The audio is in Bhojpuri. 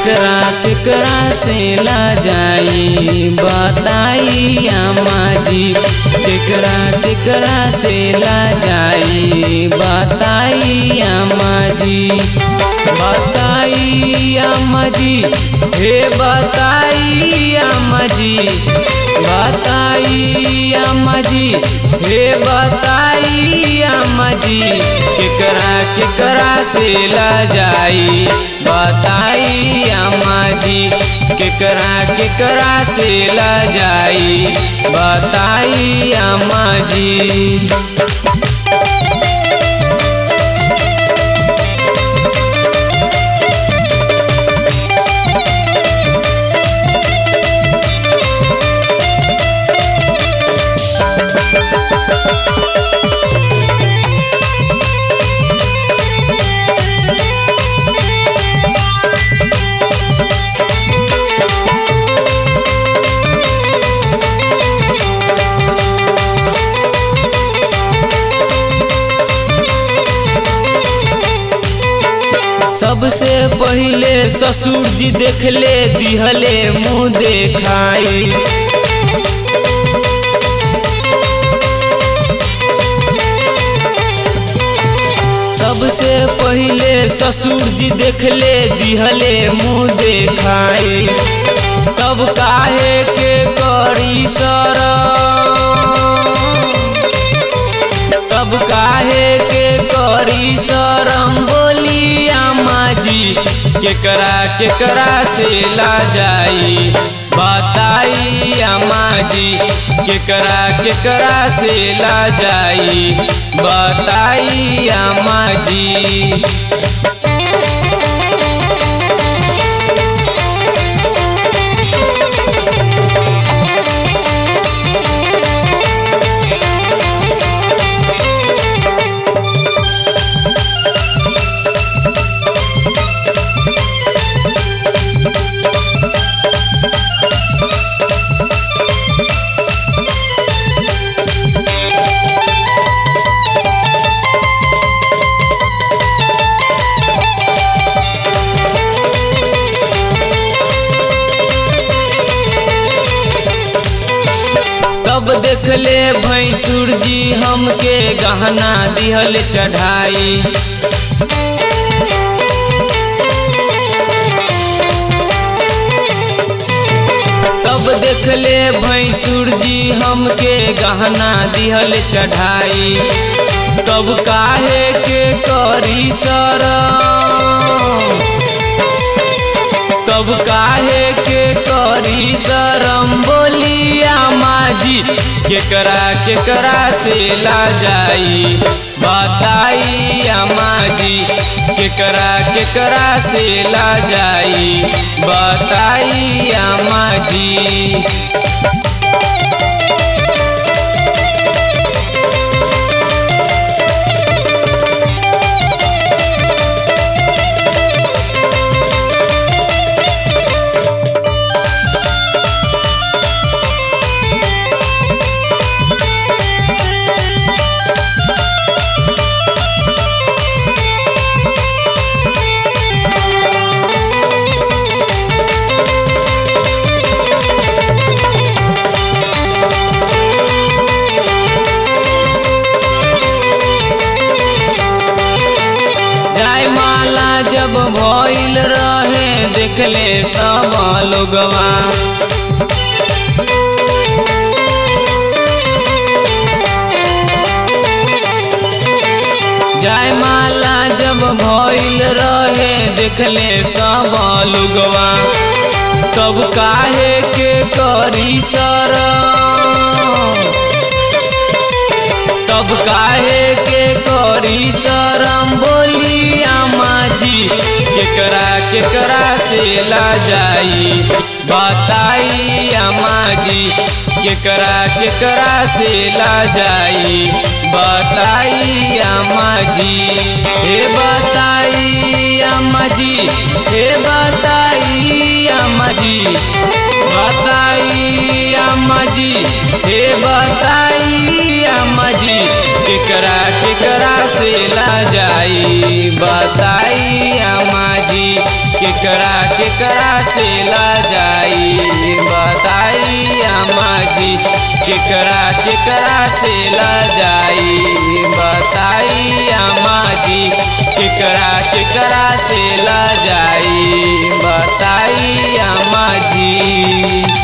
केकरा केकरा से ला जाई बताई अम्मा जी केकरा केकरा से ला जाई बताई अम्मा जी बताई अम्मा जी हे बताई अम्मा जी बताई अम्मा जी हे बताई अम्मा जी केकरा केकरा से ला जाई बताई अम्मा जी केकरा केकरा से ला जाई बताई अम्मा जी सबसे पहिले ससुर जी देखले दिहले मुँह देखाई सबसे पहिले ससुर जी देखले दिहले मुँह देखाई तब काहे के करी शरम तब काहे के करी शरम बोली अम्मा जी केकरा केकरा से ला जाई बताई अम्मा जी केकरा केकरा से ला जाई बताई अम्मा जी तब देखले भैंसुर जी हमके गहना दिहल चढ़ाई तब देखले भैंसुर जी हमके गहना दिहल चढ़ाई तब काहे के करी शरम तब काहे के करी शरम बोली अम्मा जी केकरा केकरा से ला जाई बताई अम्मा जी केकरा केकरा से ला जाई बताई अम्मा जी जाय माला जब भइल रहे देखले सब लोगवा जाय माला जब भइल रहे देखले सब लोगवा तब काहे के करी शरम तब काहे के करी शरम बोली अम्मा जी केकरा केकरा से ला जाई बताई अम्मा जी केकरा केकरा से ला जाई बताई अम्मा जी हे बताई अम्मा जी हे बताई अम्मा जी बताई अम्मा जी हे बताई अम्मा जी केकरा केकरा से ला जाई बताई अम्मा जी केकरा केकरा से ला जाई बताई अम्मा जी केकरा केकरा से ला जाई बताई अम्मा जी केकरा केकरा से ला जाई बताई अम्मा जी